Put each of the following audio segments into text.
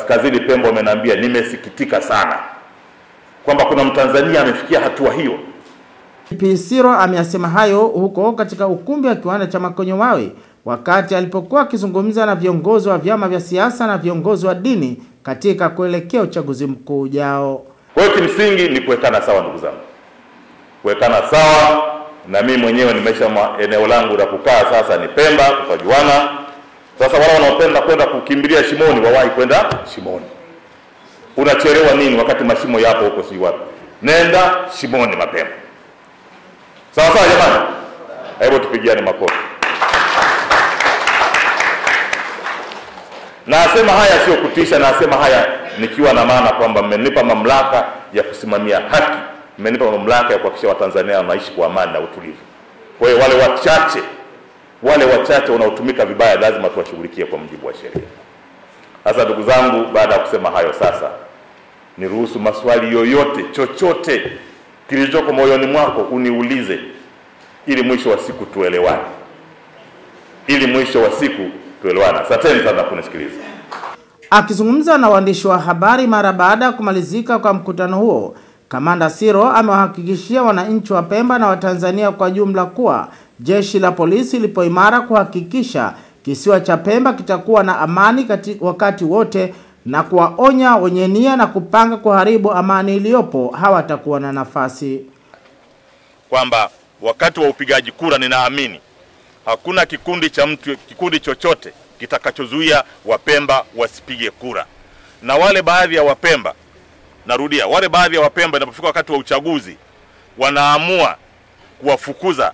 Kaskazini Pemba wameniambia, nimesikitika sana kwamba kuna Mtanzania amefikia hatua hiyo. Pisiro ameyasema hayo huko katika ukumbi wa kiwanda cha Makonyo Mawe wakati alipokuwa akizungumza na viongozi wa vyama vya siasa na viongozi wa dini katika kuelekea uchaguzi mkuu ujao. Kwa hiyo kimsingi ni kuwekana sawa, ndugu zangu, kuwekana sawa. Na mimi mwenyewe nimesha eneo langu la kukaa sasa ni Pemba, tutajuana sasa. Wale wanaopenda kwenda kukimbilia shimoni wawahi kwenda shimoni. Unachelewa nini wakati mashimo yapo huko, si wapi? Nenda shimoni mapema. Sawa sawa, jamani, hebu tupigiane makofi. Nasema haya sio kutisha, nasema haya nikiwa na maana kwamba mmenipa mamlaka ya kusimamia haki, mmenipa mamlaka ya kuhakikisha Watanzania wanaishi kwa amani na utulivu. Kwa hiyo wale wachache wale wachache wanaotumika vibaya lazima tuwashughulikie kwa mujibu wa sheria. Sasa ndugu zangu, baada ya kusema hayo, sasa niruhusu maswali yoyote, chochote kilichoko moyoni mwako uniulize, ili mwisho wa siku tuelewane, ili mwisho wa siku tuelewane. Asanteni sana kunisikiliza. Akizungumza na waandishi wa habari mara baada ya kumalizika kwa mkutano huo, Kamanda Siro amewahakikishia wananchi wa Pemba na Watanzania kwa jumla kuwa jeshi la polisi lipo imara kuhakikisha kisiwa cha Pemba kitakuwa na amani kati, wakati wote na kuwaonya wenye nia na kupanga kuharibu amani iliyopo hawatakuwa na nafasi. Kwamba wakati wa upigaji kura, ninaamini hakuna kikundi cha mtu kikundi chochote kitakachozuia Wapemba wasipige kura, na wale baadhi ya Wapemba, narudia, wale baadhi ya Wapemba inapofika wakati wa uchaguzi wanaamua kuwafukuza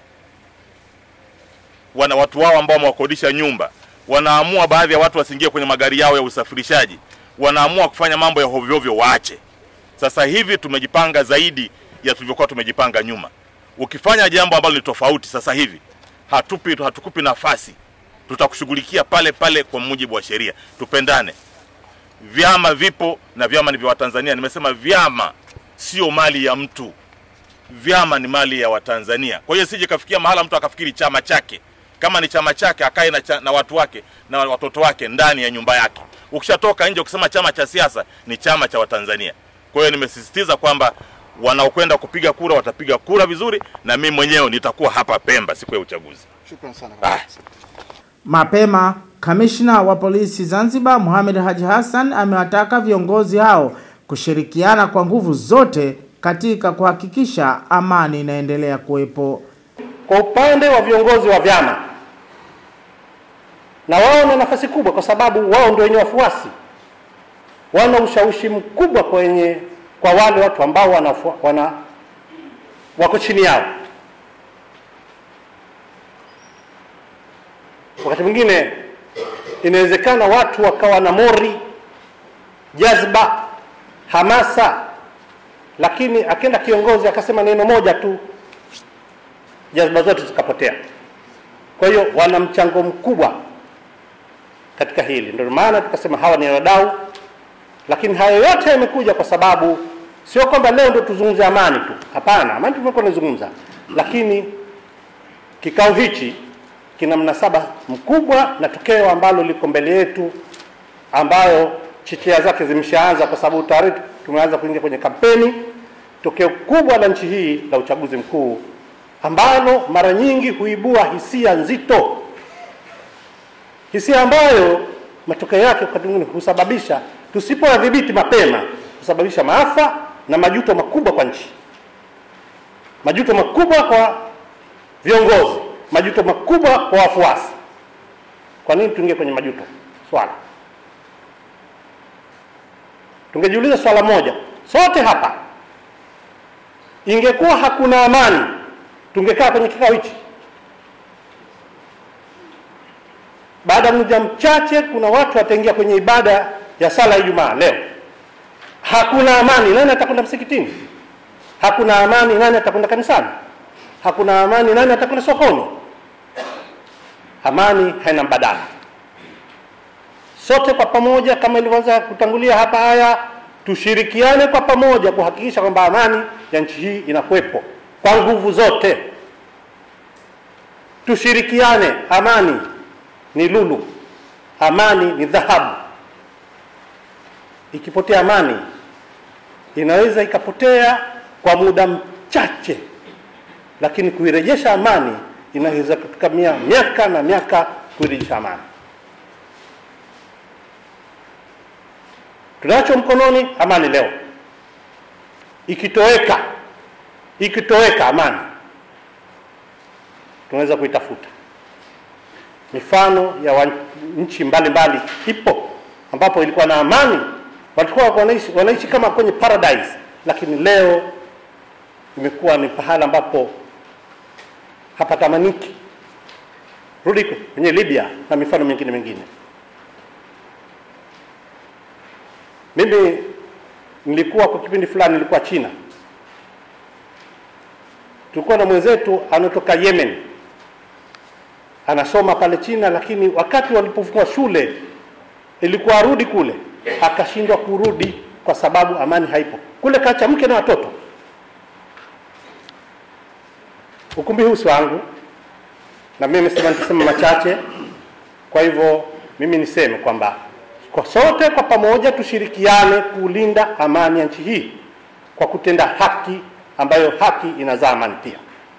wana watu wao ambao wamewakodisha nyumba, wanaamua baadhi ya watu wasiingie kwenye magari yao ya usafirishaji, wanaamua kufanya mambo ya hovyo waache. Sasa hivi tumejipanga zaidi ya tulivyokuwa tumejipanga nyuma. Ukifanya jambo ambalo ni tofauti sasa hivi, hatupi hatukupi nafasi, tutakushughulikia pale pale kwa mujibu wa sheria. Tupendane. Vyama vipo na vyama ni vya Watanzania. Nimesema vyama sio mali ya mtu, vyama ni mali ya Watanzania. Kwa hiyo sije kafikia mahala mtu akafikiri chama chake kama ni chama chake akae na, cha, na watu wake na watoto wake ndani ya nyumba yake. Ukishatoka nje ukisema chama cha siasa ni chama cha Watanzania. Kwa hiyo nimesisitiza kwamba wanaokwenda kupiga kura watapiga kura vizuri, na mimi mwenyewe nitakuwa hapa Pemba siku ya uchaguzi. Shukrani sana. Ah. Mapema kamishna wa polisi Zanzibar Mohamed Haji Hassan amewataka viongozi hao kushirikiana kwa nguvu zote katika kuhakikisha amani inaendelea kuwepo. Kwa upande wa viongozi wa vyama, na wao na nafasi kubwa, kwa sababu wao ndio wenye wafuasi, wana ushawishi mkubwa kwenye kwa wale watu ambao wana, wana wako chini yao. Wakati mwingine inawezekana watu wakawa na mori, jazba, hamasa, lakini akienda kiongozi akasema neno moja tu, jazba zote zikapotea. Kwa hiyo wana mchango mkubwa katika hili, ndio maana tukasema hawa ni wadau, lakini hayo yote yamekuja kwa sababu sio kwamba leo ndio tuzungumze amani tu. Hapana, amani tumekuwa tunazungumza, lakini kikao hichi kina mnasaba mkubwa na tukio ambalo liko mbele yetu, ambayo chichia zake zimeshaanza, kwa sababu tayari tumeanza kuingia kwenye kampeni. Tokeo kubwa la nchi hii la uchaguzi mkuu ambalo mara nyingi huibua hisia nzito, hisia ambayo matokeo yake wakati mwingine husababisha, tusipoadhibiti mapema, husababisha maafa na majuto makubwa kwa nchi, majuto makubwa kwa viongozi, majuto makubwa kwa wafuasi. Kwa nini tuingie kwenye majuto? Swala tungejiuliza swala moja sote hapa, ingekuwa hakuna amani, tungekaa kwenye kikao hichi? Baada ya muda mchache, kuna watu wataingia kwenye ibada ya sala ya Ijumaa leo. Hakuna amani, nani atakwenda msikitini? Hakuna amani, nani atakwenda kanisani? Hakuna amani, nani atakwenda sokoni? Amani haina mbadala. Sote kwa pamoja, kama ilivyoanza kutangulia hapa haya, tushirikiane kwa pamoja kuhakikisha kwamba amani ya nchi hii inakuwepo kwa nguvu zote. Tushirikiane. Amani ni lulu, amani ni dhahabu. ikipotea amani inaweza ikapotea kwa muda mchache, lakini kuirejesha amani inaweza kutukamia miaka na miaka kuirejesha amani. Tunacho mkononi amani leo, ikitoweka ikitoweka amani tunaweza kuitafuta. Mifano ya wa- nchi mbalimbali ipo ambapo ilikuwa na amani, walikuwa wanaishi, wanaishi kama kwenye paradise, lakini leo imekuwa ni pahala ambapo hapatamaniki. Rudi kwenye Libya na mifano mingine mingine. Mimi nilikuwa kwa kipindi fulani nilikuwa China, tulikuwa na mwenzetu anatoka Yemen anasoma pale China, lakini wakati walipofungua shule ilikuwa arudi kule, akashindwa kurudi kwa sababu amani haipo kule, kacha mke na watoto. Ukumbi huu si wangu, na mimi sema nitasema machache. Kwa hivyo mimi niseme kwamba kwa sote kwa pamoja tushirikiane kulinda amani ya nchi hii kwa kutenda haki ambayo haki inazaa amani pia.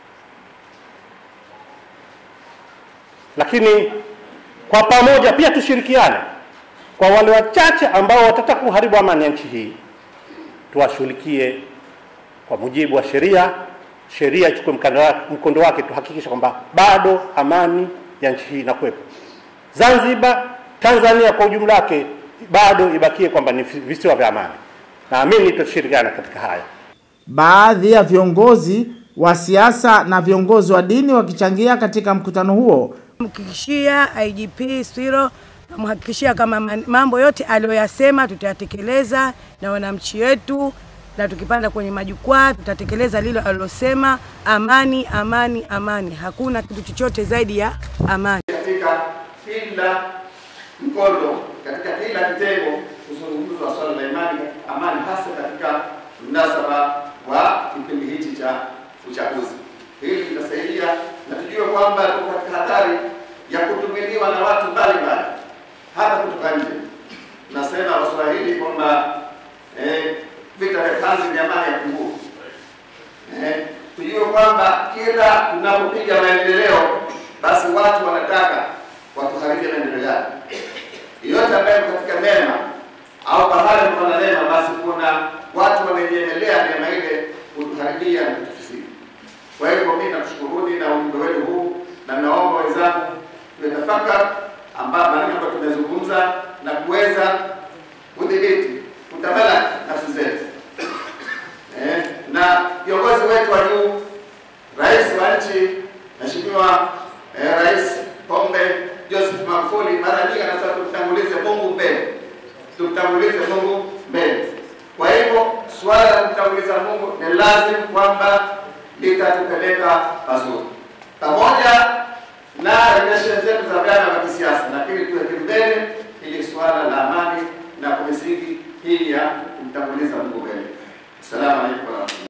Lakini kwa pamoja pia tushirikiane kwa wale wachache ambao watataka kuharibu amani ya nchi hii, tuwashughulikie kwa mujibu wa sheria. Sheria ichukue mkondo wake, mkondo wake, tuhakikishe kwamba bado amani ya nchi hii inakuwepo. Zanzibar, Tanzania kwa ujumla wake bado ibakie kwamba ni visiwa vya amani. Naamini tutashirikiana katika haya. Baadhi ya viongozi wa siasa na viongozi wa dini wakichangia katika mkutano huo. Mhakikishia IGP Swiro, namhakikishia kama man- mambo yote aliyoyasema tutayatekeleza na wananchi wetu, na tukipanda kwenye majukwaa tutatekeleza lilo alilosema, amani, amani, amani. Hakuna kitu chochote zaidi ya amani. katika kila mkondo, katika kila kitengo kuzungumzwa swala la imani, amani, hasa katika mnasaba wa kipindi hichi cha uchaguzi. Hili litasaidia na tujue kwamba tuko katika hatari ya kutumiliwa na watu mbalimbali hata kutoka nje. Nasema Waswahili kwamba eh, vita vya kanzi vya amani ya kunguru. Eh, tujue kwamba kila tunapopiga maendeleo basi watu wanataka watuharibie maendeleo yao. Yote ambayo katika mema au pahali kuna neema, basi kuna watu wanaenyemelea neema ile kutuharibia na kutufisidi. Kwa hivyo mimi nakushukuruni na ujumbe wenu huu, na naomba wenzangu tuetafakari ambayo maneno ambayo tumezungumza na kuweza kudhibiti kutamala nafsi zetu eh, na viongozi wetu wa juu, rais wa nchi Mheshimiwa eh, Rais Pombe Joseph Magufuli mara nyingi anasema tumtangulize Mungu mbele, tumtangulize Mungu mbele. Kwa hivyo suala la kumtanguliza Mungu ni lazima kwamba litatupeleka pazuri, pamoja na relation zetu za vyama vya kisiasa, lakini tuweke mbele ili suala la amani na kwa misingi hii ya kumtanguliza Mungu mbele. Asalamu alaykum.